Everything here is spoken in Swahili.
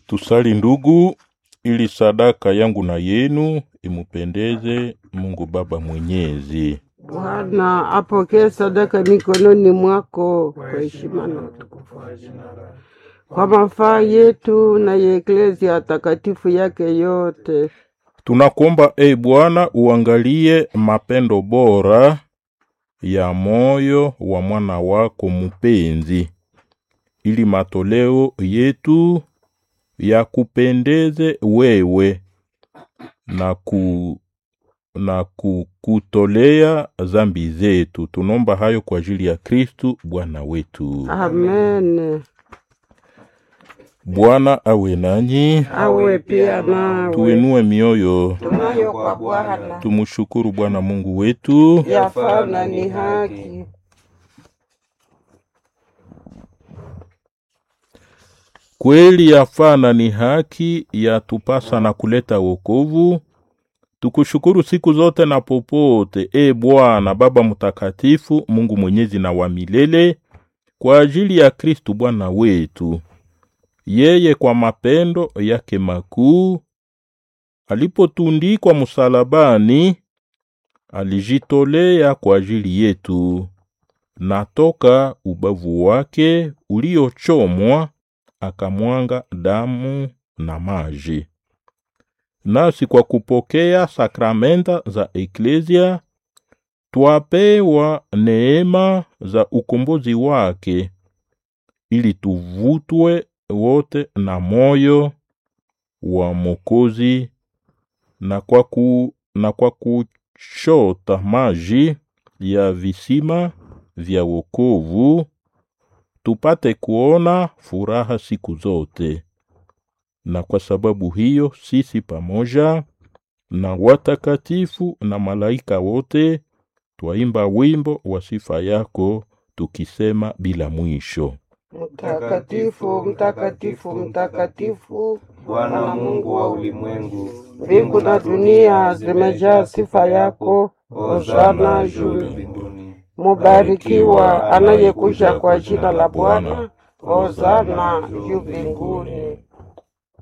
Tusali ndugu, ili sadaka yangu na yenu imupendeze Mungu Baba Mwenyezi. Bwana apokee sadaka mikononi mwako kwa heshima na utukufu wa jina lako, kwa mafaa yetu na ya eklezia takatifu yake yote. Tunakuomba e Bwana, uangalie mapendo bora ya moyo wa mwana wako mupenzi, ili matoleo yetu yakupendeze wewe na ku na kukutolea zambi zetu. Tunaomba hayo kwa ajili ya Kristu Bwana wetu. Amen. Bwana awe nanyi, Awe pia nawe. tuinue mioyo, Tunayo kwa Bwana, tumshukuru Bwana Mungu wetu. yafaa na ni haki. Kweli yafaa na ni haki, yatupasa na kuleta wokovu. Tukushukuru siku zote na popote, e Bwana Baba Mtakatifu, Mungu mwenyezi na wa milele, kwa ajili ya Kristu Bwana wetu. Yeye kwa mapendo yake makuu alipotundikwa msalabani, alijitolea kwa ajili yetu, na toka ubavu wake uliochomwa akamwanga damu na maji. Nasi kwa kupokea sakramenta za eklezia twapewa neema za ukombozi wake, ili tuvutwe wote na moyo wa Mokozi na kwa, ku, na kwa kuchota maji ya visima vya wokovu tupate kuona furaha siku zote. Na kwa sababu hiyo sisi pamoja na watakatifu na malaika wote twaimba wimbo wa sifa yako tukisema bila mwisho. Mtakatifu, mtakatifu, mtakatifu, Bwana Mungu wa ulimwengu, mbingu na dunia zimejaa sifa yako. hosana Hosana juu juu. mbinguni. Mubarikiwa anayekuja kwa jina la Bwana. Hosana juu mbinguni.